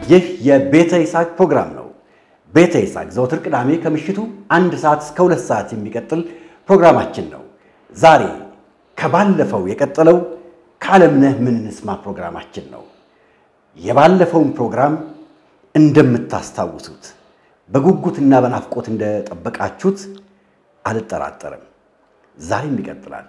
ይህ የቤተ ይስሐቅ ፕሮግራም ነው። ቤተ ይስሐቅ ዘወትር ቅዳሜ ከምሽቱ አንድ ሰዓት እስከ ሁለት ሰዓት የሚቀጥል ፕሮግራማችን ነው። ዛሬ ከባለፈው የቀጠለው ከዓለምነህ ምን እንስማ ፕሮግራማችን ነው። የባለፈውን ፕሮግራም እንደምታስታውሱት በጉጉትና በናፍቆት እንደጠበቃችሁት አልጠራጠርም። ዛሬም ይቀጥላል።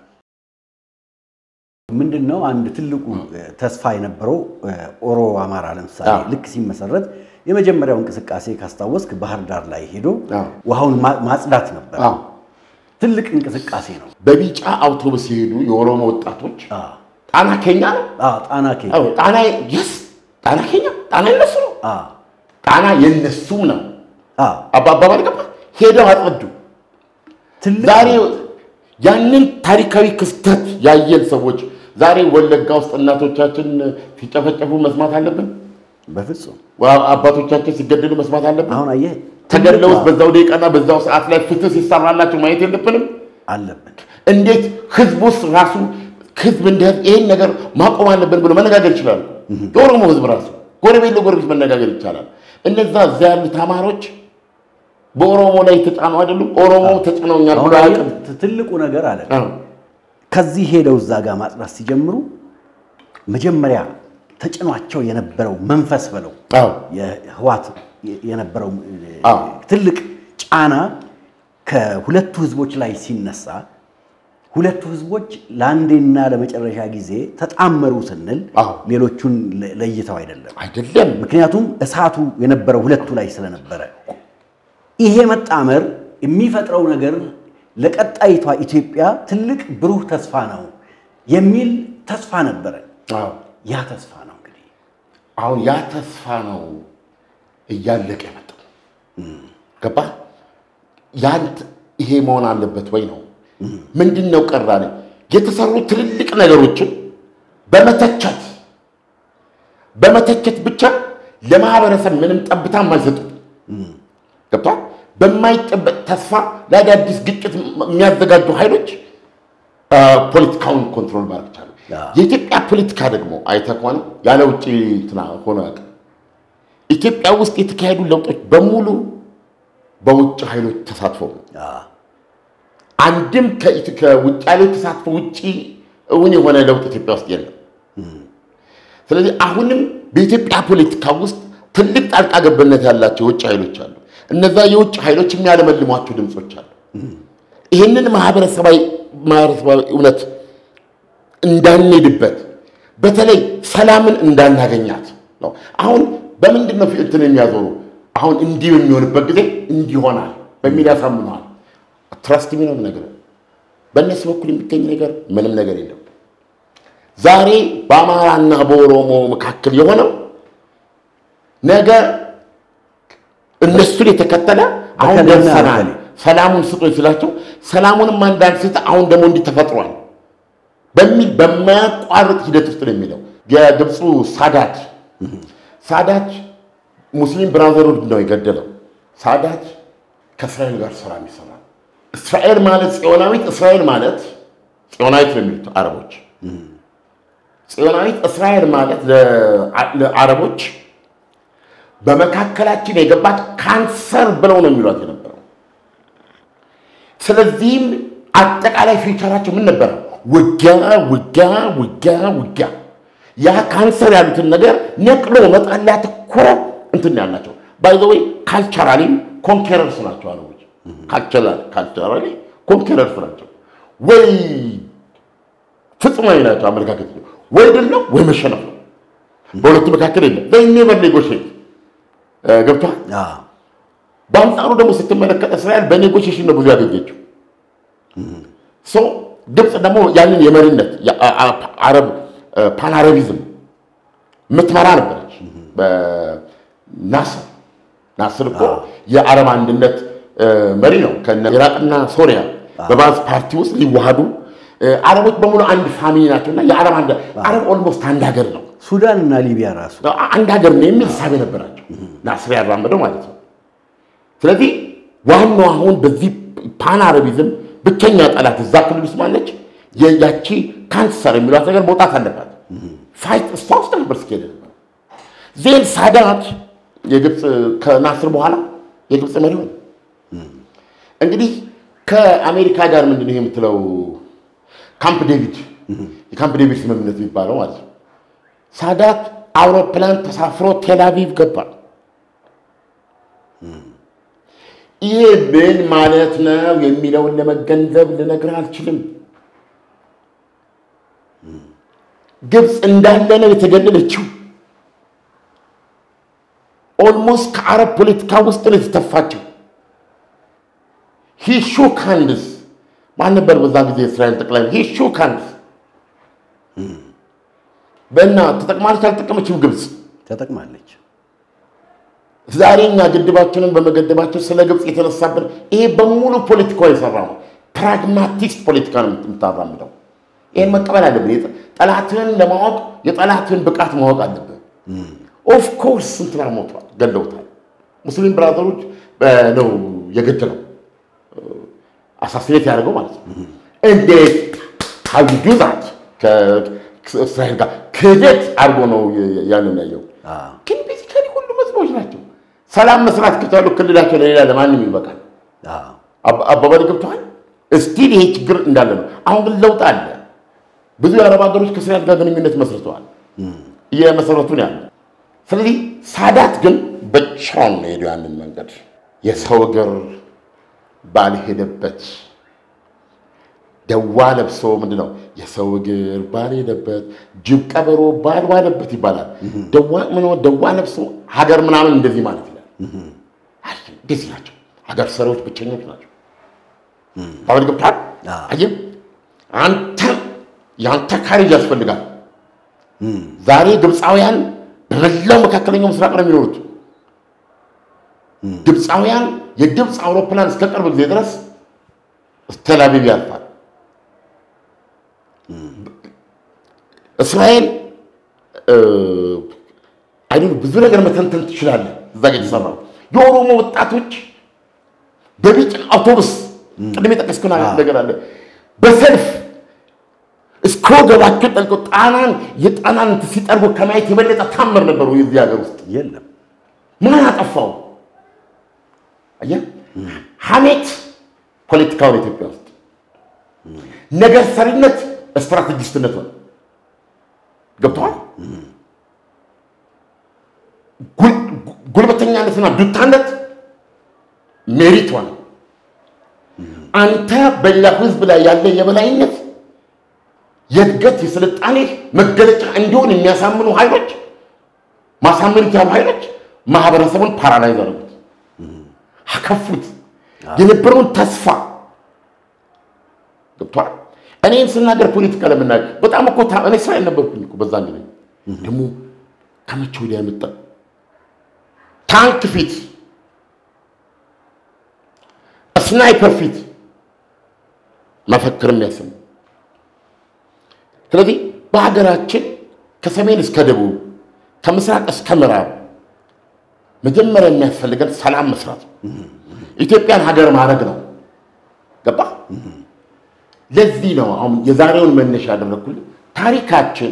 ምንድን ነው አንድ ትልቁ ተስፋ የነበረው ኦሮ አማራ ለምሳሌ ልክ ሲመሰረት የመጀመሪያው እንቅስቃሴ ካስታወስክ ባህር ዳር ላይ ሄዶ ውሃውን ማጽዳት ነበር። ትልቅ እንቅስቃሴ ነው። በቢጫ አውቶቡስ የሄዱ የኦሮሞ ወጣቶች ጣና ኬኛ ነው። ጣና ኬ ጣና የስ ጣና ኬኛ ጣና የነሱ ነው። ጣና የነሱም ነው። አባባል ገባ ሄደው አጸዱ። ዛሬ ያንን ታሪካዊ ክስተት ያየን ሰዎች ዛሬ ወለጋ ውስጥ እናቶቻችን ሲጨፈጨፉ መስማት አለብን? በፍጹም አባቶቻችን ሲገደሉ መስማት አለብን? አሁን አየህ ተገድለውስ በዛው ደቂቃና በዛው ሰዓት ላይ ፍትህ ሲሰራላቸው ማየት የለብንም? አለብን። እንዴት ህዝብ ውስጥ ራሱ ህዝብ እንደ ህዝብ ይህን ነገር ማቆም አለብን ብሎ መነጋገር ይችላሉ። የኦሮሞ ህዝብ ራሱ ጎረቤት ለጎረቤት መነጋገር ይቻላል። እነዛ እዚያ ያሉት አማሮች በኦሮሞ ላይ የተጫኑ አይደሉም። ኦሮሞ ተጭነውኛል ብሎ አያውቅም። ትልቁ ነገር አለ ከዚህ ሄደው እዛ ጋር ማጽዳት ሲጀምሩ መጀመሪያ ተጭኗቸው የነበረው መንፈስ በለው የህዋት የነበረው ትልቅ ጫና ከሁለቱ ህዝቦች ላይ ሲነሳ ሁለቱ ህዝቦች ለአንዴና ለመጨረሻ ጊዜ ተጣመሩ ስንል ሌሎቹን ለይተው አይደለም አይደለም። ምክንያቱም እሳቱ የነበረው ሁለቱ ላይ ስለነበረ ይሄ መጣመር የሚፈጥረው ነገር ለቀጣይቷ ኢትዮጵያ ትልቅ ብሩህ ተስፋ ነው የሚል ተስፋ ነበረ። ያ ተስፋ ነው እንግዲህ አሁን ያ ተስፋ ነው እያለቀ የመጣው። ገባ ያንት ይሄ መሆን አለበት ወይ ነው ምንድን ነው ቀራኔ የተሰሩ ትልልቅ ነገሮችን በመተቸት በመተቸት ብቻ ለማህበረሰብ ምንም ጠብታ የማይሰጡ ገብቷል። በማይጨበጥ ተስፋ ለአዳዲስ ግጭት የሚያዘጋጁ ኃይሎች ፖለቲካውን ኮንትሮል ማድረግ ቻሉ። የኢትዮጵያ ፖለቲካ ደግሞ አይተህ ከሆነ ያለ ውጭ እንትና ሆኖ ያውቅ ኢትዮጵያ ውስጥ የተካሄዱ ለውጦች በሙሉ በውጭ ኃይሎች ተሳትፎ ነው። አንድም ከውጭ ኃይሎች ተሳትፎ ውጭ እውን የሆነ ለውጥ ኢትዮጵያ ውስጥ የለም። ስለዚህ አሁንም በኢትዮጵያ ፖለቲካ ውስጥ ትልቅ ጣልቃ ገብነት ያላቸው የውጭ ኃይሎች አሉ። እነዛ የውጭ ኃይሎች የሚያለመልሟቸው ድምፆች አሉ። ይህንን ማህበረሰባዊ ማህበረሰባዊ እውነት እንዳንሄድበት በተለይ ሰላምን እንዳናገኛት ነው። አሁን በምንድን ነው እንትን የሚያዞሩ አሁን እንዲህ በሚሆንበት ጊዜ እንዲህ ይሆናል በሚል ያሳምነዋል። ትረስት የሚለው ነገር በእነሱ በኩል የሚገኝ ነገር ምንም ነገር የለም። ዛሬ በአማራና በኦሮሞ መካከል የሆነው ነገ እነሱን የተከተለ አሁን ደርሰናል፣ ሰላሙን ስጡኝ ስላቸው ሰላሙንም አንዳንድ ሴት አሁን ደግሞ እንዲህ ተፈጥሯል በሚል በማያቋርጥ ሂደት ውስጥ ነው የሚለው የግብፁ ሳዳት ሳዳት ሙስሊም ብራዘርሁድ ነው የገደለው። ሳዳት ከእስራኤል ጋር ስራ የሚሰራ እስራኤል ማለት ጽዮናዊት እስራኤል ማለት ጽዮናዊት ነው የሚሉት አረቦች። ጽዮናዊት እስራኤል ማለት ለአረቦች በመካከላችን የገባት ካንሰር ብለው ነው የሚሏት የነበረው። ስለዚህም አጠቃላይ ፊውቸራቸው ምን ነበረ? ውጊያ፣ ውጊያ፣ ውጊያ፣ ውጊያ። ያ ካንሰር ያሉትን ነገር ነቅሎ መጣል ላይ ያተኮረ እንትን ያላቸው ባይዘወይ ካልቸራሊም ኮንኬረርስ ናቸው አረቦች። ካልቸራሊ ኮንኬረርስ ናቸው። ወይ ፍጹማዊ ናቸው አመለካከት ወይ ድል ነው ወይ መሸነፍ ነው። በሁለቱ መካከል የለም። በኔቨር ኔጎሽት ገብቷል። በአንጻሩ ደግሞ ስትመለከት እስራኤል በኔጎሽሽን ነው ብዙ ያገኘችው። ግብፅ ደግሞ ያንን የመሪነት አረብ ፓንአረቢዝም የምትመራ ነበረች። ናስር ናስር እኮ የአረብ አንድነት መሪ ነው። ኢራቅና ሶሪያ በባዝ ፓርቲ ውስጥ ሊዋሃዱ አረቦች በሙሉ አንድ ፋሚሊ ናቸው እና የአረብ አረብ ኦልሞስት አንድ ሀገር ነው። ሱዳን እና ሊቢያ ራሱ አንድ ሀገር ነው የሚል ሳቤ ነበራቸው ናስር ያራመደው ማለት ነው። ስለዚህ ዋናው አሁን በዚህ ፓን አረቢዝም ብቸኛ ጠላት እዛ ክልል ውስጥ ማለች ያቺ ካንሰር የሚሏት ነገር መውጣት አለባት። ፋይት እሷ ውስጥ ነበር ስኬደ ነበር ዜን ሳዳት የግብፅ ከናስር በኋላ የግብፅ መሪ ሆነ። እንግዲህ ከአሜሪካ ጋር ምንድን ነው የምትለው ካምፕ ዴቪድ የካምፕ ዴቪድ ስምምነት የሚባለው ማለት ነው። ሳዳት አውሮፕላን ተሳፍሮ ቴልአቪቭ ገባ። ይሄ ምን ማለት ነው የሚለውን ለመገንዘብ ልነግርህ አልችልም። ግብፅ እንዳለ ነው የተገለለችው። ኦልሞስት ከአረብ ፖለቲካ ውስጥ ነው የተተፋችው። ሂሹ ካንድስ ማን ነበር በዛ ጊዜ የእስራኤል ጠቅላይ ሂሹ ካንድስ በእና ተጠቅማለች አልጠቀመችም? ግብፅ ተጠቅማለች። ዛሬ እኛ ግድባችንን በመገደባቸው ስለ ግብፅ የተነሳብን ይሄ በሙሉ ፖለቲካው የሰራ ነው። ፕራግማቲስት ፖለቲካ ነው የምታራምደው። ይህን መቀበል አለብን። ጠላትህን ለማወቅ የጠላትህን ብቃት ማወቅ አለብን። ኦፍኮርስ እንትና ሞቷል፣ ገለውታል። ሙስሊም ብራዘሮች ነው የገደለው አሳሲኔት ያደርገው ማለት ነው። እንዴት ሀዩዱ ዛት ከእስራኤል ጋር ክህደት አድርጎ ነው ያንን ያየው። ግን ቤዚካሊ ሁሉም ህዝቦች ናቸው። ሰላም መስራት ከቻሉ ክልላቸው ለሌላ ለማንም ይበቃል። አባባል ገብተዋል። እስቲል ይሄ ችግር እንዳለ ነው። አሁን ግን ለውጥ አለ። ብዙ የአረብ ሀገሮች ከእስራኤል ጋር ግንኙነት መስርተዋል፣ እየመሰረቱ ነው ያለ። ስለዚህ ሳዳት ግን ብቻውን ነው ሄዱ ያንን መንገድ የሰው እግር ባልሄደበት ደዋ ለብሶ ምንድን ነው የሰው እግር ባልሄደበት ጅብ ቀበሮ ባልዋለበት ይባላል። ደዋ ለብሶ ሀገር ምናምን እንደዚህ ማለት ይላል። እንደዚህ ናቸው ሀገር ሰሪዎች፣ ብቸኞች ናቸው። አሁን ገብቷል። አየህ አንተ የአንተ ካሬጅ ያስፈልጋል። ዛሬ ግብፃውያን በመላው መካከለኛው ምስራቅ ነው የሚኖሩት። ግብፃውያን የግብፅ አውሮፕላን እስከ ቅርብ ጊዜ ድረስ ቴልአቪቭ ያልፋል። እስራኤል አይ ብዙ ነገር መተንተን ትችላለህ። እዛ ጋ የተሰራው የኦሮሞ ወጣቶች በቢጫ አውቶቡስ ቅድም የጠቀስኩት ነገር አለ በሰልፍ እስከ ወገባቸው ጠልቀው ጣናን የጣናን ሲጠርጉ ከማየት የበለጠ ታምር ነበሩ የዚህ ሀገር ውስጥ የለም። ማን አጠፋው? አየህ፣ ሐሜት ፖለቲካውን ኢትዮጵያ ውስጥ ነገር ሰሪነት ስትራቴጂስትነት ሆነ። ገብተዋል። ጉልበተኛነትና ዱታነት ሜሪት ሆነ። አንተ በሌላ ህዝብ ላይ ያለ የበላይነት የእድገት የስልጣኔ መገለጫ እንዲሆን የሚያሳምኑ ኃይሎች ማሳመን ያሉ ኃይሎች ማህበረሰቡን ፓራላይዝ አደረጉት፣ አከፉት። የነበረውን ተስፋ ገብቷል። እኔም ስናገር ፖለቲካ ለምናገር በጣም እኮ እኔ እስራኤል ነበርኩኝ እኮ በዛ ጊዜ ደግሞ ከመቼ ወዲያ የመጣ ታንክ ፊት ስናይፐር ፊት መፈክር የሚያሰሙ ስለዚህ በሀገራችን ከሰሜን እስከ ደቡብ ከምስራቅ እስከ ምዕራብ መጀመሪያ የሚያስፈልገን ሰላም መስራት ነው። ኢትዮጵያን ሀገር ማድረግ ነው። ገባ? ለዚህ ነው አሁን የዛሬውን መነሻ ያደረግኩልህ። ታሪካችን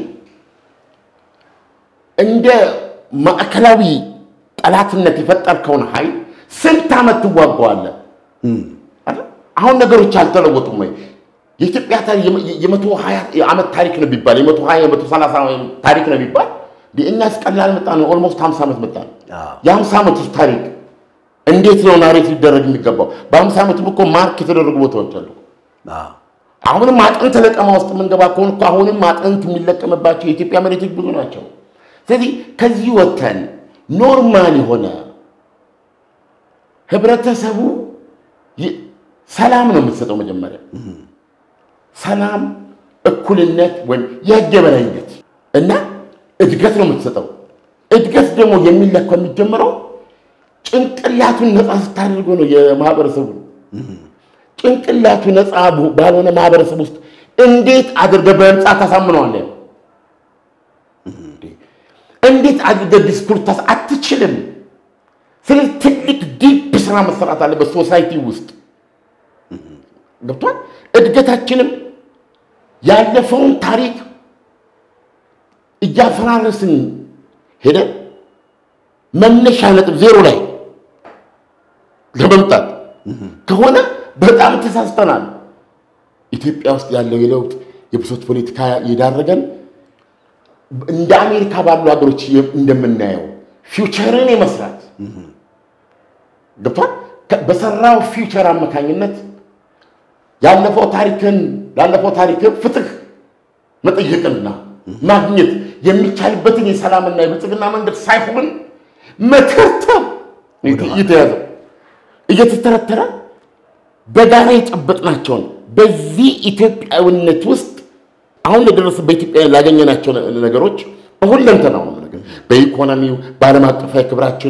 እንደ ማዕከላዊ ጠላትነት የፈጠርከውን ኃይል ስንት ዓመት ትዋገዋለህ? አሁን ነገሮች አልተለወጡም ወይ? የኢትዮጵያ የመቶ ሀያ ዓመት ታሪክ ነው ቢባል የመቶ ሀያ የመቶ ሰላሳ ታሪክ ነው ቢባል እኛስ ቀላል መጣ ነው። ኦልሞስት ሀምሳ ዓመት መጣ ነው። የሀምሳ ዓመት ውስጥ ታሪክ እንዴት ነው ናሬት ሊደረግ የሚገባው? በሀምሳ ዓመቱም እኮ ማርክ የተደረጉ ቦታዎች አሉ። አሁንም አጥንት ለቀማ ውስጥ የምንገባ ከሆነ እኮ አሁንም አጥንት የሚለቀምባቸው የኢትዮጵያ መሬቶች ብዙ ናቸው። ስለዚህ ከዚህ ወተን ኖርማል የሆነ ህብረተሰቡ ሰላም ነው የምትሰጠው። መጀመሪያ ሰላም፣ እኩልነት ወይም የህግ የበላይነት እና እድገት ነው የምትሰጠው። እድገት ደግሞ የሚለካው የሚጀምረው ጭንቅላቱን ነፃ ስታደርገው ነው። የማህበረሰቡ ጭንቅላቱ ነፃ ባልሆነ ማህበረሰብ ውስጥ እንዴት አድርገህ በህንፃ ታሳምነዋለህ? እንዴት አድርገህ ዲስኩር አትችልም። ስለዚህ ትልቅ ዲፕ ስራ መሰራት አለበት ሶሳይቲ ውስጥ ገብቷል። እድገታችንም ያለፈውን ታሪክ እያፈራረስን ሄደን መነሻ ነጥብ ዜሮ ላይ ለመምጣት ከሆነ በጣም ተሳስተናል። ኢትዮጵያ ውስጥ ያለው የለውጥ የብሶት ፖለቲካ የዳረገን እንደ አሜሪካ ባሉ ሀገሮች እንደምናየው ፊውቸርን የመስራት ገብቷል። በሰራው ፊውቸር አማካኝነት ያለፈው ታሪክን ላለፈው ታሪክን ፍትህ መጠየቅና ማግኘት የሚቻልበትን የሰላምና የብልጽግና መንገድ ሳይሆን መተርተር እየተያዘው እየተተረተረ በጋራ የጨበጥናቸውን በዚህ ኢትዮጵያዊነት ውስጥ አሁን ለደረስ በኢትዮጵያ ላገኘናቸው ነገሮች በሁለንተናው ነው ነገር በኢኮኖሚው፣ በዓለም አቀፋዊ ክብራችን፣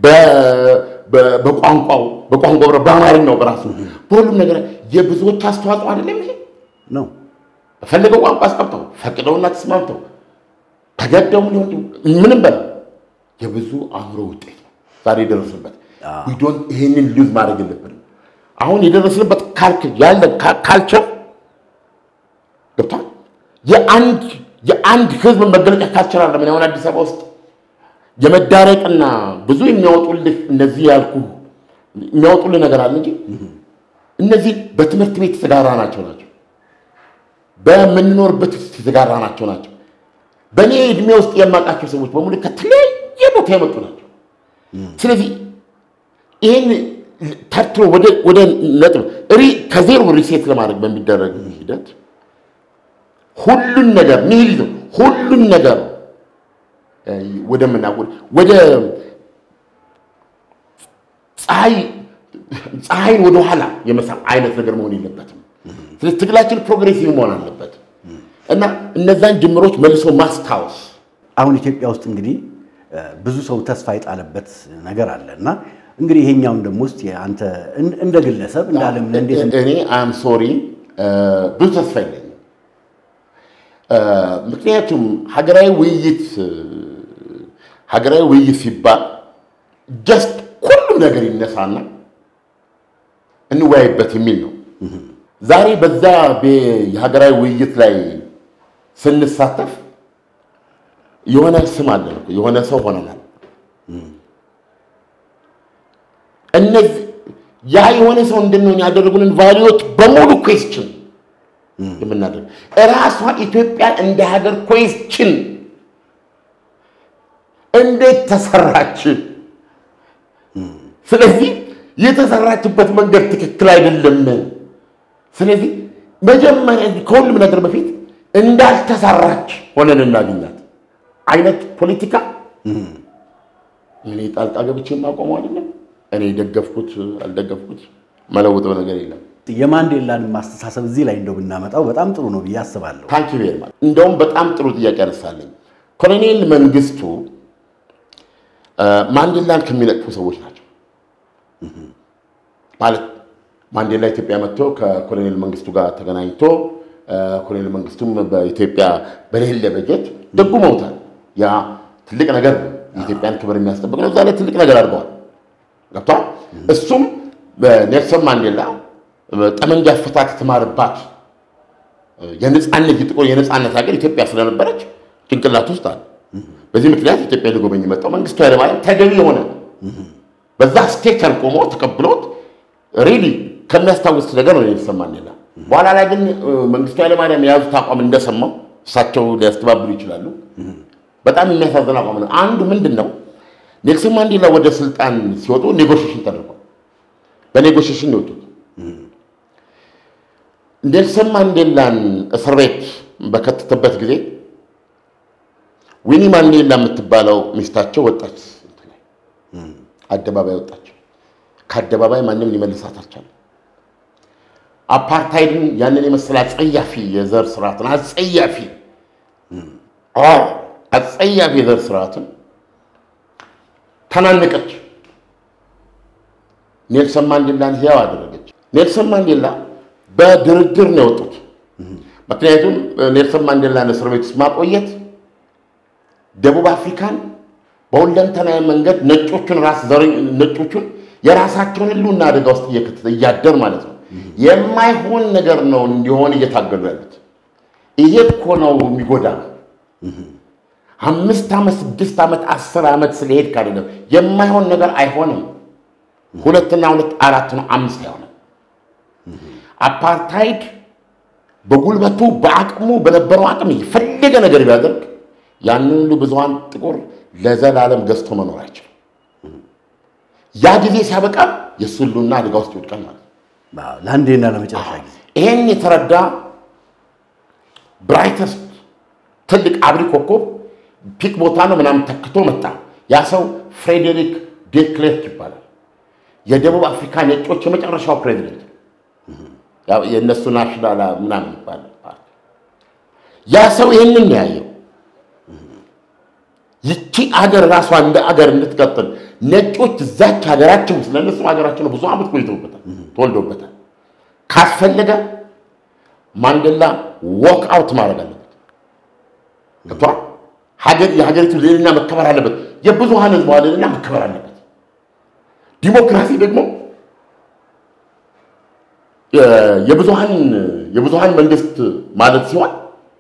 በቋንቋው በቋንቋው በአማርኛው በራሱ በሁሉም ነገር የብዙዎች አስተዋጽኦ አይደለም ይሄ ነው። በፈለገው ቋንቋ አስቀምጠው ፈቅደውና ተስማምተው ተገደውም ሊሆን ምንም በላ የብዙ አእምሮ ውጤት ነው ዛሬ የደረስንበት። ዶን ይህንን ሉዝ ማድረግ የለብንም። አሁን የደረስንበት ያለ ካልቸር ገብቷል። የአንድ የአንድ ህዝብ መገለጫ ካልቸር አለ። ምን አሁን አዲስ አበባ ውስጥ የመዳረቅና ብዙ የሚያወጡልህ እነዚህ ያልኩ የሚያወጡልህ ነገር አለ እንጂ እነዚህ በትምህርት ቤት የተጋራ ናቸው ናቸው በምንኖርበት ውስጥ የተጋራ ናቸው ናቸው። በእኔ እድሜ ውስጥ የማውቃቸው ሰዎች በሙሉ ከተለያየ ቦታ የመጡ ናቸው። ስለዚህ ይህን ተርትሮ ወደ ነጥብ ከዜሮ ሪሴት ለማድረግ በሚደረግ ሂደት ሁሉን ነገር ኒሂሊዝም ሁሉን ነገር ወደምና ወደ ፀሐይን ወደኋላ የመሳብ አይነት ነገር መሆን የለበትም። ስለዚህ ትግላችን ፕሮግሬሲቭ መሆን አለበት እና እነዛን ጅምሮች መልሶ ማስታወስ አሁን ኢትዮጵያ ውስጥ እንግዲህ ብዙ ሰው ተስፋ የጣለበት ነገር አለ እና እንግዲህ ይሄኛውን ደግሞ ውስጥ አንተ እንደ ግለሰብ እንደ ዓለም እንዴት እኔ አም ሶሪ ብዙ ተስፋ የለኝም። ምክንያቱም ሀገራዊ ውይይት ሀገራዊ ውይይት ሲባል ጀስት ሁሉም ነገር ይነሳና እንወያይበት የሚል ነው። ዛሬ በዛ የሀገራዊ ውይይት ላይ ስንሳተፍ የሆነ ስም አለን እኮ የሆነ ሰው ሆነናል። እነዚህ ያ የሆነ ሰው እንድንሆን ያደረጉንን ቫሊዎች በሙሉ ኩዌስችን የምናደርግ እራሷ ኢትዮጵያ እንደ ሀገር ኩዌስችን እንዴት ተሰራች? ስለዚህ የተሰራችበት መንገድ ትክክል አይደለም። ስለዚህ መጀመሪያ ከሁሉም ነገር በፊት እንዳልተሰራች ሆነን እናገኛት አይነት ፖለቲካ እኔ ጣልቃ ገብቼ የማቆመው አይደለም። እኔ ደገፍኩት አልደገፍኩት መለውጠው ነገር የለም። የማንዴላን ማስተሳሰብ እዚህ ላይ እንደው ብናመጣው በጣም ጥሩ ነው ብዬ አስባለሁ። ታንኪ ቬሪ ማች። እንደውም በጣም ጥሩ ጥያቄ ያነሳለኝ ኮሎኔል መንግስቱ ማንዴላን ከሚነቅፉ ሰዎች ናቸው። ማለት ማንዴላ ኢትዮጵያ መጥቶ ከኮሎኔል መንግስቱ ጋር ተገናኝቶ ኮሎኔል መንግስቱም በኢትዮጵያ በሌለ በጀት ደጉመውታል። ያ ትልቅ ነገር ነው። የኢትዮጵያን ክብር የሚያስጠብቅ ነው። እዛ ላይ ትልቅ ነገር አድርገዋል። ገብቷል። እሱም ኔልሰን ማንዴላ ጠመንጃ አፈታት የተማረባት የነፃነት የጥቁር የነፃነት ሀገር ኢትዮጵያ ስለነበረች ጭንቅላት ውስጥ አለ። በዚህ ምክንያት ኢትዮጵያ ሊጎበኝ የመጣው መንግስቱ ኃይለማርያም ተገቢ የሆነ በዛ ስቴቸር ቆሞ ተቀብሎት ሪሊ ከሚያስታውስ ነገር ነው ኔልሰን ማንዴላ። በኋላ ላይ ግን መንግስቱ ኃይለማርያም የያዙት አቋም እንደሰማው እሳቸው ሊያስተባብሉ ይችላሉ። በጣም የሚያሳዝን አቋም ነው። አንዱ ምንድን ነው ኔልሰን ማንዴላ ወደ ስልጣን ሲወጡ ኔጎሽሽን ተደርጓል። በኔጎሽሽን የወጡት ኔልሰን ማንዴላን እስር ቤት በከተተበት ጊዜ ዊኒ ማንዴላ የምትባለው ሚስታቸው ወጣች፣ አደባባይ ወጣች። ከአደባባይ ማንም ሊመልሳት አልቻለም። አፓርታይድን ያንን የመሰለ አጸያፊ የዘር ስርዓትን አጸያፊ አጸያፊ የዘር ስርዓትን ተናነቀች። ኔልሰን ማንዴላን ሕያው አደረገች። ኔልሰን ማንዴላ በድርድር ነው የወጡት። ምክንያቱም ኔልሰን ማንዴላን እስር ቤት ውስጥ ማቆየት ደቡብ አፍሪካን በሁለንተናዊ መንገድ ነጮቹን ራስ ነጮቹን የራሳቸውን ሕልውና አደጋ ውስጥ እየከተተ እያደር ማለት ነው የማይሆን ነገር ነው እንዲሆን እየታገሉ ያሉት። ይሄ እኮ ነው የሚጎዳ። አምስት ዓመት ስድስት ዓመት አስር ዓመት ስለሄድ አይደለም የማይሆን ነገር አይሆንም። ሁለትና ሁለት አራት ነው፣ አምስት አይሆንም። አፓርታይድ በጉልበቱ በአቅሙ በነበረው አቅም የፈለገ ነገር ቢያደርግ ያንን ሁሉ ብዙሃን ጥቁር ለዘላለም ገዝቶ መኖር አይችልም። ያ ጊዜ ሲያበቃ የእሱ ሁሉና አደጋ ውስጥ ይወድቃል ማለት ነው። አዎ፣ ለአንዴና ለመጨረሻ ጊዜ ይሄን የተረዳ ብራይተስት ትልቅ አብሪ ኮከብ ፒክ ቦታ ነው ምናምን ተክቶ መጣ። ያ ሰው ፍሬዴሪክ ዴክሌርክ ይባላል። የደቡብ አፍሪካ ነጮች የመጨረሻው ፕሬዚደንት ያው የእነሱ ናሽናል ምናምን ይባላል። ያ ሰው ይህንን ነው ያየው። ይቺ አገር ራሷ እንደ አገር እንድትቀጥል ነጮች እዛች ሀገራቸው ውስጥ ለእነሱ ሀገራቸው ነው ብዙ ዓመት ቆይተውበታል፣ ተወልደውበታል። ካስፈለገ ማንዴላ ዎክ አውት ማድረግ አለበት። ገብቶሃል? ሀገር የሀገሪቱ ልዕልና መከበር አለበት። የብዙሃን ህዝብ ልዕልና መከበር አለበት። ዲሞክራሲ ደግሞ የ- የብዙሃን የብዙሃን መንግስት ማለት ሲሆን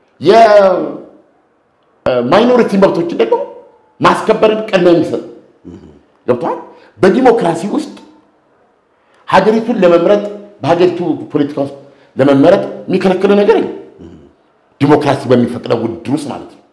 የማይኖሪቲ መብቶችን ደግሞ ማስከበርን ቅድሚያ የሚሰጥ ገብቶሃል? በዲሞክራሲ ውስጥ ሀገሪቱን ለመምረጥ በሀገሪቱ ፖለቲካ ውስጥ ለመመረጥ የሚከለክል ነገር የለም። ዲሞክራሲ በሚፈቅደው ውድድር ውስጥ ማለት ነው።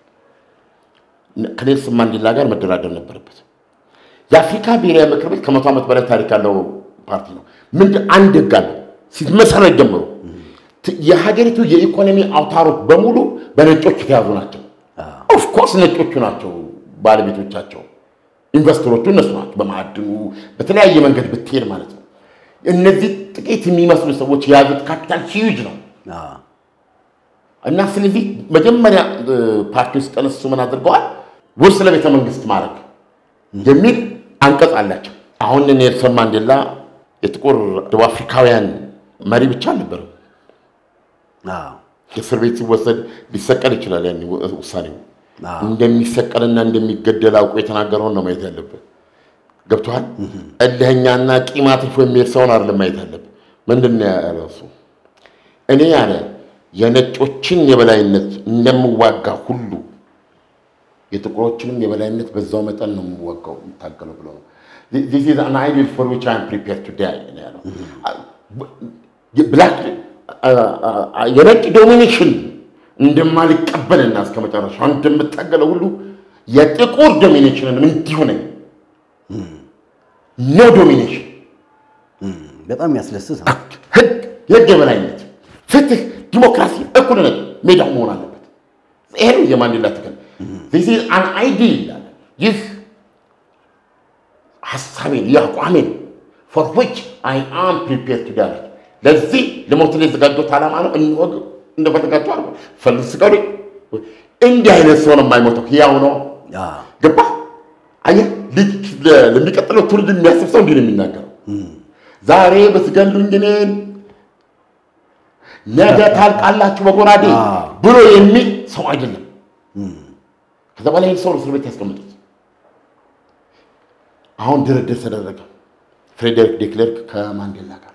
ከኔልሰን ማንዴላ ጋር መደራደር ነበረበት። የአፍሪካ ብሔራዊ ምክር ቤት ከመቶ ዓመት በላይ ታሪክ ያለው ፓርቲ ነው። ምንድን አንድ ህግ አለው ሲመሰረት ጀምሮ ት- የሀገሪቱ የኢኮኖሚ አውታሮች በሙሉ በነጮች የተያዙ ናቸው። ኦፍኮርስ ነጮቹ ናቸው ባለቤቶቻቸው፣ ኢንቨስተሮቹ እነሱ ናቸው። በማዕድኑ በተለያየ መንገድ ብትሄድ ማለት ነው። እነዚህ ጥቂት የሚመስሉ ሰዎች የያዙት ካፒታል ሂዩጅ ነው። አዎ፣ እና ስለዚህ መጀመሪያ ፓርቲ ውስጥ ተነሱ ምን አድርገዋል? ውርስ ለቤተ መንግስት ማድረግ የሚል አንቀጽ አላቸው። አሁን ኔልሰን ማንዴላ የጥቁር ደቡብ አፍሪካውያን መሪ ብቻ አልነበረም። አዎ፣ እስር ቤት ሲወሰድ ሊሰቀል ይችላል። ያን ውሳኔው አዎ። እንደሚሰቀልና እንደሚገደል አውቆ የተናገረውን ነው ማየት ያለብህ። ገብቶሃል? እልህኛና ቂም አትርፎ የሚሄድ ሰውን አይደለም ማየት ያለብህ። ምንድን ነው ያለው እሱ? እኔ ያለ የነጮችን የበላይነት እንደምዋጋ ሁሉ የጥቁሮችንም የበላይነት በዛው መጠን ነው የምዋጋው የምታገለው ብሎ ነው። This is an ideal for which I am prepared to die ነው ያለው። ብላክ የነጭ ዶሚኔሽን እንደማልቀበልና እስከ መጨረሻው እንደምታገለው ሁሉ የጥቁር ዶሚኔሽንንም እንዲሁ ነኝ። ኖ ዶሚኔሽን በጣም ያስደስት ነው። ህግ፣ የህግ የበላይነት፣ ፍትህ፣ ዲሞክራሲ፣ እኩልነት ሜዳው መሆን አለበት። ይሄ ነው የማንዴላ ትግል። This is an ideal ይላል። ይህ ሀሳቤን የአቋሜን for which I am prepared to die ለዚህ ለሞት የተዘጋጀሁት ዓላማ ነው። እንወግ እንደፈለጋቸው አርጎ ፈልግ ስቀሉኝ። እንዲህ አይነት ሰው ነው የማይሞተው፣ ሕያው ነው። አዎ፣ ገባ አየህ፣ ልጅ ለሚቀጥለው ትውልድ የሚያስብ ሰው እንዲህ ነው የሚናገረው። ዛሬ ብትገሉኝ እኔን ነገ ታልቃላችሁ በጎራዴ አዎ። ብሎ የሚል ሰው አይደለም። ከዛ በኋላ ይህን ሰው እስር ቤት ያስቀምጡት። አሁን ድርድር ተደረገ። ፍሬዴሪክ ዴክሌርክ ከማንዴላ ጋር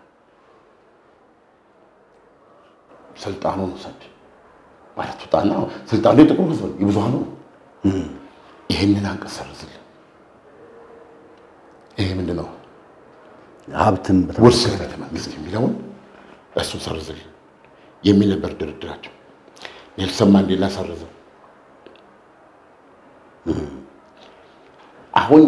ስልጣኑን ውሰድ ማለት ውጣና፣ ስልጣኑ የጥቁር ህዝብ ነው፣ የብዙሃኑ ነው። ይህንን አንቀጽ ሰርዝልን። ይሄ ምንድን ነው? ሀብትን በተመለከተ ውርስ ለቤተ መንግስት የሚለውን እሱን ሰርዝልን የሚል ነበር ድርድራቸው። ኔልሰን ማንዴላ ሰርዘው አሁን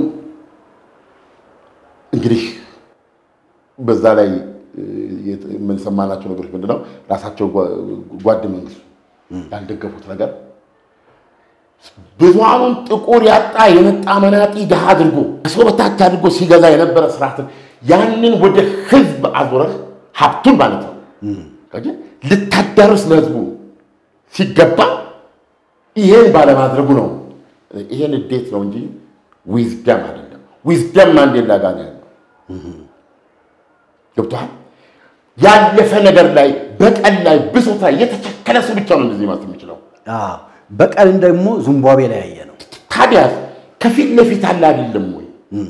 እንግዲህ በዛ ላይ የምንሰማናቸው ነገሮች ምንድነው? ራሳቸው ጓድ መንግስቱ ያልደገፉት ነገር ብዙሃኑን ጥቁር ያጣ የመጣ መናጢ ድሃ አድርጎ ከሰው በታች አድርጎ ሲገዛ የነበረ ስርዓትን ያንን ወደ ህዝብ አዞረህ ሀብቱን ማለት ነው ልታዳርስ ለህዝቡ ሲገባ ይሄን ባለማድረጉ ነው። ይሄን እንዴት ነው እንጂ ዊዝደም አይደለም። ዊዝደም ማንዴላ ጋር ነው ያለው። ገብቶሃል? ያለፈ ነገር ላይ በቀል ላይ ብሶት ላይ የተቸከለ ሰው ብቻ ነው እንደዚህ ማለት የሚችለው። አዎ፣ በቀልን ደግሞ ዚምባብዌ ላይ ያየ ነው። ታዲያ ከፊት ለፊት አለ አይደለም ወይ?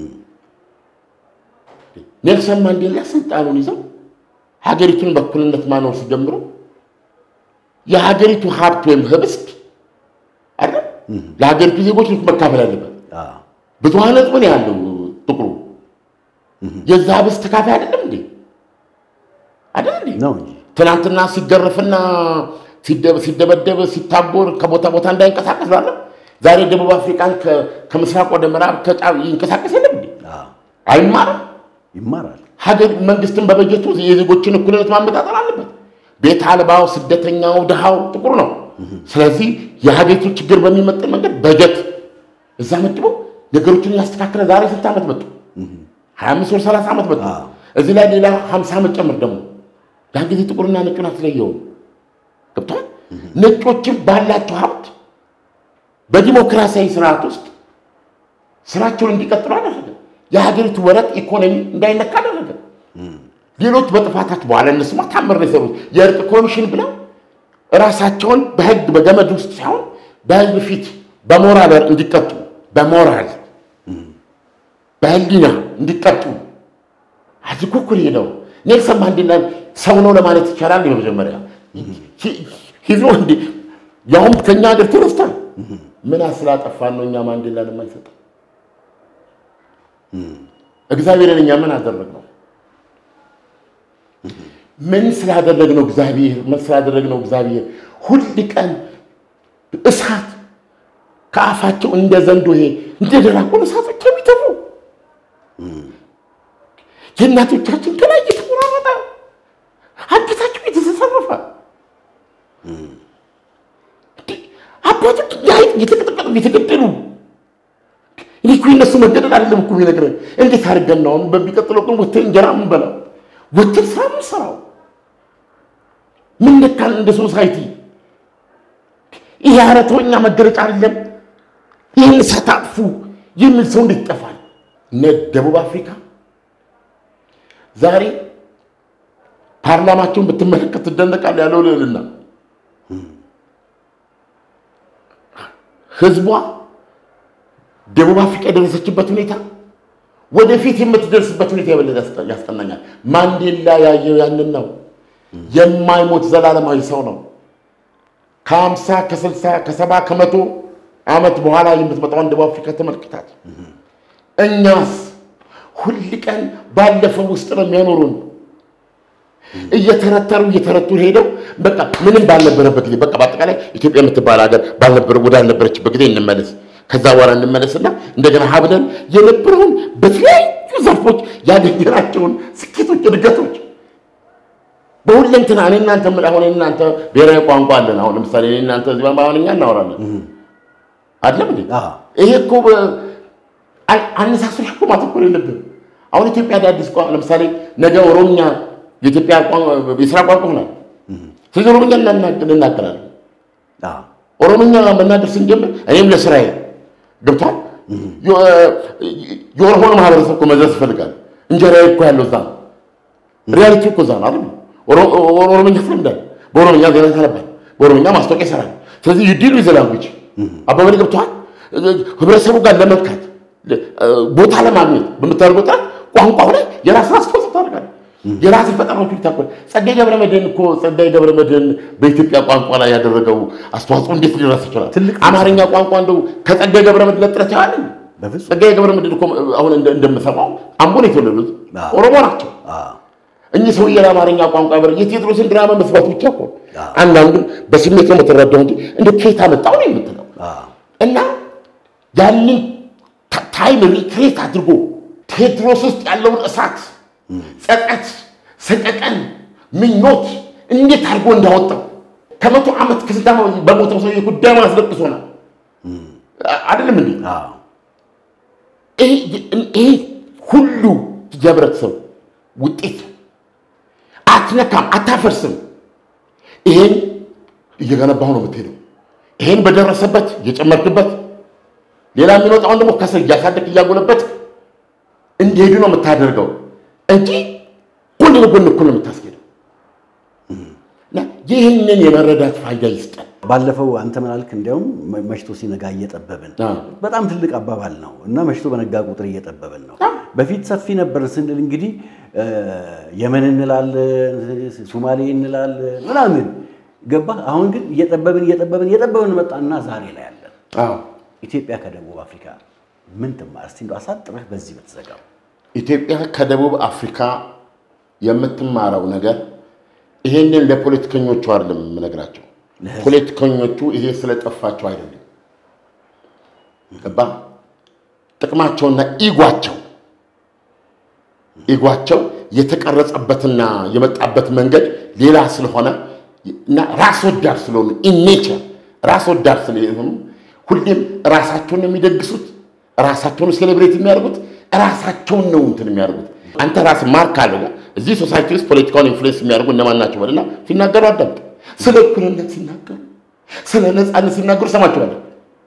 ኔልሰን ማንዴላ ስልጣኑን ይዘው ሀገሪቱን በእኩልነት ማኖር ሲጀምሩ የሀገሪቱ ሀብት ወይም ህብስት አይደል ለሀገሪቱ ዜጎች መካፈል አለበት። አዎ፣ ብዙሀን ህዝብ ነው ያለው ጥቁሩ። የዛ ህብስት ተካፋይ አይደለም እንዴ? አይደለም እንዴ? ነው እንጂ ትናንትና ሲገረፍና ሲደ- ሲደበደብ ሲታጎር ከቦታ ቦታ እንዳይንቀሳቀስ ባለ ዛሬ ደቡብ አፍሪካን ከ- ከምስራቅ ወደ ምዕራብ ከጫፍ ይንቀሳቀስ የለም እንዴ? አዎ፣ አይማርም። ይማራል። ሀገር መንግስትን በበጀቱ የዜጎችን እኩልነት ማመጣጠር አለበት። ቤት አልባው፣ ስደተኛው፣ ድሃው ጥቁር ነው። ስለዚህ የሀገሪቱ ችግር በሚመጥን መንገድ በጀት እዛ መድበው ነገሮችን ያስተካከለ ዛሬ ስንት ዓመት መጡ? ሀያ አምስት ወር ሰላሳ ዓመት መጡ። አዎ። እዚህ ላይ ሌላ ሀምሳ ዓመት ጨምር ደግሞ ያን ጊዜ ጥቁርና ነጩን አትለየውም። ገብቷል። ነጮችም ባላቸው ሀብት በዲሞክራሲያዊ ስርዓት ውስጥ ስራቸውን እንዲቀጥሉ አደረገ። የሀገሪቱ ወረቅ ኢኮኖሚ እንዳይነካ አደረገ። ሌሎች በጥፋታቸው በኋላ እነሱማ ታምር ነው የሰሩት። የእርቅ ኮሚሽን ብለው ራሳቸውን በህግ በገመድ ውስጥ ሳይሆን በህዝብ ፊት በሞራል እንዲቀጡ በሞራል በህሊና እንዲቀጡ አድርጎ እኮ ነው የሄደው። ኔልሰን ማንዴላ ሰው ነው ለማለት ይቻላል። በመጀመሪያ ሂዞ እንዲ ያውም ከኛ ሀገር ተነስቷል። ምን ስላጠፋን ነው እኛ ማንዴላ ለማይሰጥ እግዚአብሔርን እኛ ምን አደረግነው? ምን ስላደረግነው እግዚአብሔር ምን ስላደረግነው እግዚአብሔር ሁል ቀን እሳት ከአፋቸው እንደ ዘንዶ ይሄ እንደ ደራቆን እሳቶች የሚተፉ የእናቶቻችን ከላይ እየተቆራረጠ አንገታቸው የተሰሰረፈ አባቶች ያይጥ እየተቀጠቀጡ እየተገደሉ እኔ እኮ የእነሱ መገደል አይደለም እኮ የሚነግረን እንዴት አድርገን ነው አሁን በሚቀጥለው ቀን ወተን እንጀራ የምንበላው ወተን ስራ የምንሰራው ምን ነካን እንደ ሶሳይቲ ይሄ አረተወኛ መገለጫ አይደለም ይህን ሳታጥፉ የሚል ሰው እንዴት ይጠፋል እነ ደቡብ አፍሪካ ዛሬ ፓርላማቸውን ብትመለከት ትደነቃል ያለው ልዕልና ህዝቧ ደቡብ አፍሪካ የደረሰችበት ሁኔታ ወደፊት የምትደርስበት ሁኔታ የበለጠ ያስቀናኛል። ማንዴላ ያየው ያንን ነው። የማይሞት ዘላለማዊ ሰው ነው። ከሀምሳ ከስልሳ ከሰባ ከመቶ ዓመት በኋላ የምትመጣውን ደቡብ አፍሪካ ተመልክታት። እኛስ ሁል ቀን ባለፈው ውስጥ ነው የሚያኖሩን። እየተረተሩ እየተረቱ ሄደው በቃ ምንም ባልነበረበት ጊዜ በቃ በአጠቃላይ ኢትዮጵያ የምትባል ሀገር ባልነበረ ወዳልነበረችበት ጊዜ እንመለስ ከዛ በኋላ እንመለስና እንደገና ሀብለን የነበረውን በተለያዩ ዘርፎች ያገኘናቸውን ስኬቶች፣ እድገቶች በሁለንትና እኔ እናንተ ምን አሁን እናንተ ብሔራዊ ቋንቋ አለን። አሁን ለምሳሌ እኔ እናንተ እዚህ በአማርኛ እናወራለን አይደለም እንዴ? ይሄ እኮ አነሳስሽ እኮ ማተኮር የለብን። አሁን ኢትዮጵያ አዳዲስ ቋንቋ ለምሳሌ ነገ ኦሮምኛ የኢትዮጵያ የስራ ቋንቋ ሆናል። ስለዚህ ኦሮምኛ እንናገራለን። ኦሮምኛ መናገር ስንጀምር እኔም ለስራዬ ገብቷል። የኦሮሞን ማህበረሰብ እኮ መድረስ ይፈልጋል። እንጀራዬ እኮ ያለው እዛ ነው። ሪያሊቲ እኮ እዛ ነው አይደል? ኦሮምኛ ስለምዳል፣ በኦሮምኛ ዜና ታነባል፣ በኦሮምኛ ማስታወቂያ ይሰራል። ስለዚህ ዩዲሉ ይዘ ላንጉጅ አባበል ገብቷል። ህብረተሰቡ ጋር ለመንካት ቦታ ለማግኘት በምታደርገው ጥረት ቋንቋው ላይ የራስን አስተዋጽኦ ታደርጋለህ። የራስ ፈጠራዎች ይታኮል ጸጋዬ ገብረ መድኅን እኮ ጸጋዬ ገብረ መድኅን በኢትዮጵያ ቋንቋ ላይ ያደረገው አስተዋጽኦ እንዴት ሊደርስ ይችላል? አማርኛ ቋንቋ እንደው ከጸጋዬ ገብረ መድኅን ጥረት ያለን ጸጋዬ ገብረ መድኅን እኮ አሁን እንደምሰማው አምቦ ነው የተወለዱት፣ ኦሮሞ ናቸው። እኚህ ሰውዬ ለአማርኛ ቋንቋ በር የቴዎድሮስን ድራማ መስራት ብቻ እኮ አንዳንዱ በስሜት ነው የምትረዳው እንጂ እንደ ከየት አመጣው ነው የምትለው እና ያንን ታይም ሪክሬት አድርጎ ቴዎድሮስ ውስጥ ያለውን እሳት ጸጸት፣ ሰቀቀን፣ ምኞት እንዴት አድርጎ እንዳወጣው ከመቶ ዓመት ከስንት ዓመት በሞተው ሰው ጉዳይ አስለቅሶናል። አይደለም እንዴ? ይሄ ሁሉ የህብረተሰብ ውጤት አትነካም፣ አታፈርስም። ይሄን እየገነባሁ ነው የምትሄደው። ይሄን በደረሰበት እየጨመርክበት፣ ሌላ የሚወጣውን ደግሞ ከስር እያሳደግ እያጎለበት እንዲሄዱ ነው የምታደርገው እንጂ ጎን ለጎን እኩል ነው የምታስኬደው። ይህንን የመረዳት ፋይዳ ይስጠን። ባለፈው አንተ ምን አልክ? እንዲያውም መሽቶ ሲነጋ እየጠበብን በጣም ትልቅ አባባል ነው እና መሽቶ በነጋ ቁጥር እየጠበብን ነው። በፊት ሰፊ ነበር ስንል እንግዲህ የመን እንላለን፣ ሱማሌ እንላለን ምናምን ገባ። አሁን ግን እየጠበብን እየጠበብን እየጠበብን መጣና ዛሬ ላይ ያለን አዎ ኢትዮጵያ ከደቡብ አፍሪካ ምን ትማር? እስቲ እንደው አሳጥረህ በዚህ በተዘጋው ኢትዮጵያ ከደቡብ አፍሪካ የምትማረው ነገር ይሄንን ለፖለቲከኞቹ አይደለም የምነግራቸው። ለህዝብ። ፖለቲከኞቹ ይሄ ስለጠፋቸው አይደለም፣ ገባ ጥቅማቸውና ኢጓቸው ኢጓቸው የተቀረጸበትና የመጣበት መንገድ ሌላ ስለሆነ እና ራስ ወዳድ ስለሆኑ ኢኔቸር ራስ ወዳድ ስለሆኑ ሁሌም ራሳቸውን ነው የሚደግሱት፣ ራሳቸውን ሴሌብሬት የሚያደርጉት፣ ራሳቸውን ነው እንትን የሚያደርጉት። አንተ ራስ ማርክ አለ እዚህ ሶሳይቲ ውስጥ ፖለቲካውን ኢንፍሉዌንስ የሚያደርጉ እነማን ናቸው በልና ሲናገሩ አዳምጥ። ስለ እኩልነት ሲናገሩ፣ ስለ ነፃነት ሲናገሩ ሰማችኋለሁ።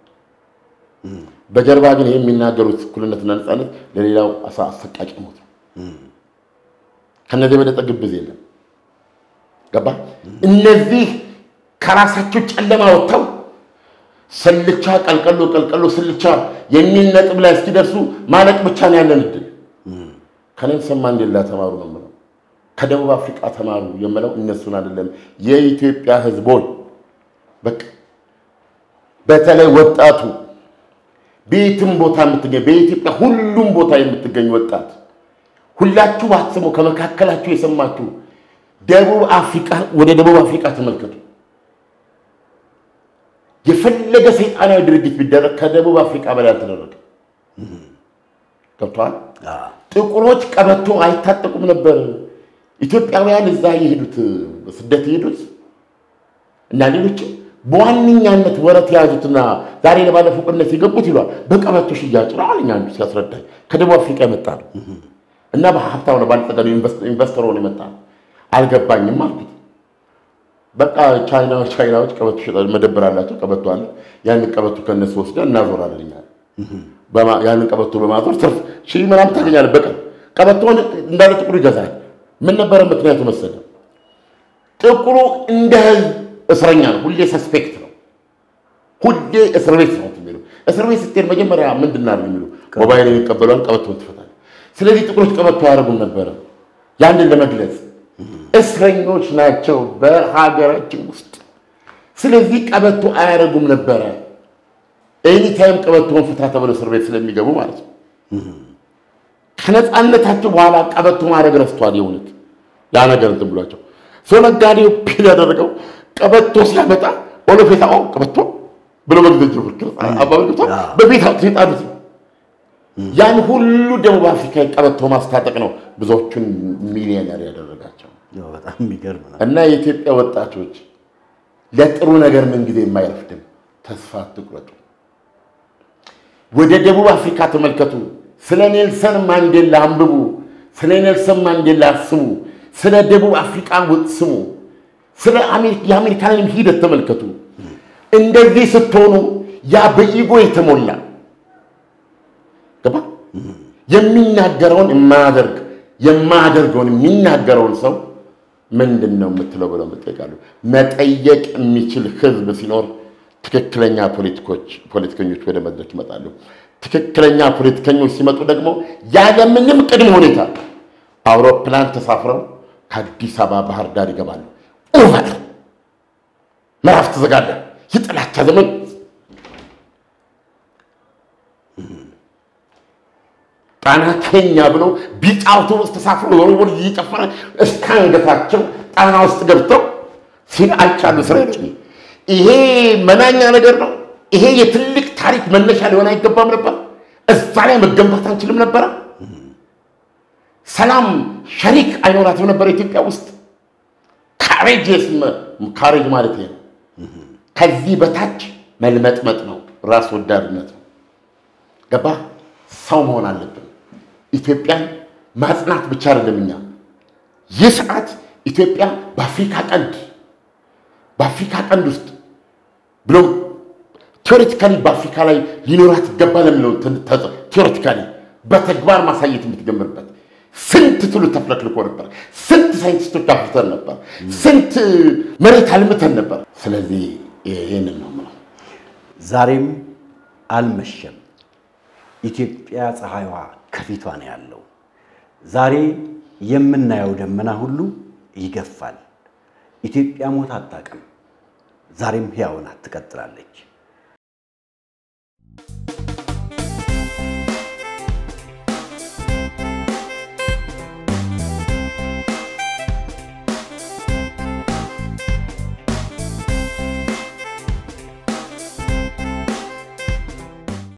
በጀርባ ግን ይህ የሚናገሩት እኩልነትና ነፃነት ለሌላው አሳ አሰቃቂ ሞት ነው። ከነዚህ የበለጠ ግብዝ የለም። ገባ እነዚህ ከራሳቸው ጨለማ ወጥተው ስልቻ ቀልቀሎ ቀልቀሎ ስልቻ የሚል ነጥብ ላይ እስኪደርሱ ማለቅ ብቻ ነው ያለን እድል። ከኔልሰን ማንዴላ ተማሩ ነው የምለው። ከደቡብ አፍሪቃ ተማሩ የምለው እነሱን አይደለም፣ የኢትዮጵያ ሕዝቦች በቃ በተለይ ወጣቱ ቤትም ቦታ የምትገኝ በኢትዮጵያ ሁሉም ቦታ የምትገኝ ወጣት ሁላችሁ ባትሰሙ ከመካከላችሁ የሰማችሁ ደቡብ አፍሪቃ ወደ ደቡብ አፍሪቃ ተመልከቱ። የፈለገ ሰይጣናዊ ድርጊት ቢደረግ ከደቡብ አፍሪቃ በላይ አልተደረገ። ገብተዋል። ጥቁሮች ቀበቶ አይታጠቁም ነበር። ኢትዮጵያውያን እዛ የሄዱት ስደት የሄዱት እና ሌሎችም በዋነኛነት ወረት የያዙትና ዛሬ ለባለፈው ቅነት የገቡት ይሏል በቀበቶ ሽያጭ ነው አለኝ አንዱ ሲያስረዳኝ። ከደቡብ አፍሪቃ የመጣ ነው እና በሀብታም ነው ባለጠጋ ነው ኢንቨስተር ሆኖ የመጣ ነው። አልገባኝም አልኩት። በቃ ቻይናዎች ቻይናዎች ቀበቶ ይሸጣሉ፣ መደብር አላቸው፣ ቀበቶ አለ። ያንን ቀበቶ ከነሱ ወስደን እናዞራለን እኛ በማ- ያንን ቀበቶ በማዞር ትርፍ ሺህ ምናምን ታገኛለህ በቀን። ቀበቶውን እንዳለ ጥቁሩ ይገዛል። ምን ነበረ ምክንያቱ መሰለ? ጥቁሩ እንደ ህዝብ እስረኛ ነው፣ ሁሌ ሰስፔክት ነው፣ ሁሌ እስር ቤት ነው የሚሉ እስር ቤት ስትሄድ መጀመሪያ ምንድን ነው የሚሉ ሞባይል የሚቀበሏል፣ ቀበቶን ትፈታለህ። ስለዚህ ጥቁሮች ቀበቶ አያደርጉም ነበረ ያንን ለመግለጽ እስረኞች ናቸው በሀገራችን ውስጥ። ስለዚህ ቀበቶ አያደርጉም ነበረ። ኤኒታይም ቀበቶውን ፍታ ተብለው እስር ቤት ስለሚገቡ ማለት ነው። ከነፃነታቸው በኋላ ቀበቶ ማድረግ ረስተዋል። የእውነት ያ ነገር እንትን ብሏቸው ሰው ነጋዴው ፒል ያደረገው ቀበቶ ሲያመጣ ኦሎፌታ ቀበቶ ብሎ መግዘጅ ፍክር አባበ በቤት አውጥቶ የጣሉት ነው። ያን ሁሉ ደቡብ አፍሪካ ቀበቶ ማስታጠቅ ነው ብዙዎቹን ሚሊዮነር ያደረጋቸው። ያው በጣም የሚገርም ነው። እና የኢትዮጵያ ወጣቶች ለጥሩ ነገር ምንጊዜ የማይረፍድም፣ ተስፋ አትቁረጡ። ወደ ደቡብ አፍሪካ ተመልከቱ። ስለ ኔልሰን ማንዴላ አንብቡ። ስለ ኔልሰን ማንዴላ ስሙ። ስለ ደቡብ አፍሪካ ስሙ። ስለ የአሜሪካንን ሂደት ተመልከቱ። እንደዚህ ስትሆኑ ያ በኢጎ የተሞላ ገባ የሚናገረውን የማያደርግ የማያደርገውን የሚናገረውን ሰው ምንድን ነው የምትለው ብለው መጠየቃሉ። መጠየቅ የሚችል ህዝብ ሲኖር ትክክለኛ ፖለቲከኞች ወደ መድረክ ይመጣሉ። ትክክለኛ ፖለቲከኞች ሲመጡ ደግሞ ያለምንም ቅድመ ሁኔታ አውሮፕላን ተሳፍረው ከአዲስ አበባ ባህር ዳር ይገባሉ። ኦቨር ምዕራፍ ተዘጋለ። የጥላቻ ዘመን ጣና ኬኛ ብሎ ቢጫ አውቶቡስ ተሳፍሮ ወርወር እየጨፈረ እስከ አንገታቸው ጣና ውስጥ ገብተው ሲል አይቻሉ። እስራኤሎች ይሄ መናኛ ነገር ነው። ይሄ የትልቅ ታሪክ መነሻ ሊሆን አይገባም ነበር። እዛ ላይ መገንባት አንችልም ነበረ። ሰላም ሸሪክ አይኖራትም ነበር ኢትዮጵያ ውስጥ። ካሬጅስ ካሬጅ ማለት ይሄ ነው። ከዚህ በታች መልመጥመጥ ነው፣ ራስ ወዳድነት ነው። ገባ ሰው መሆን አለብን። ኢትዮጵያን ማጽናት ብቻ አይደለም። እኛ ይህ ሰዓት ኢትዮጵያ በአፍሪካ ቀንድ በአፍሪካ ቀንድ ውስጥ ብሎም ቴዎሬቲካሊ በአፍሪካ ላይ ሊኖራት ይገባል የሚለው ቴዎሬቲካሊ በተግባር ማሳየት የምትጀምርበት ስንት ትውልድ ተፍለክልኮ ነበር። ስንት ሳይንቲስቶች አፍርተን ነበር። ስንት መሬት አልምተን ነበር። ስለዚህ ይህንን ነው የምለው። ዛሬም አልመሸም። ኢትዮጵያ ፀሐይዋ ከፊቷ ነው ያለው። ዛሬ የምናየው ደመና ሁሉ ይገፋል። ኢትዮጵያ ሞት አታውቅም። ዛሬም ሕያው ናት፣ ትቀጥላለች።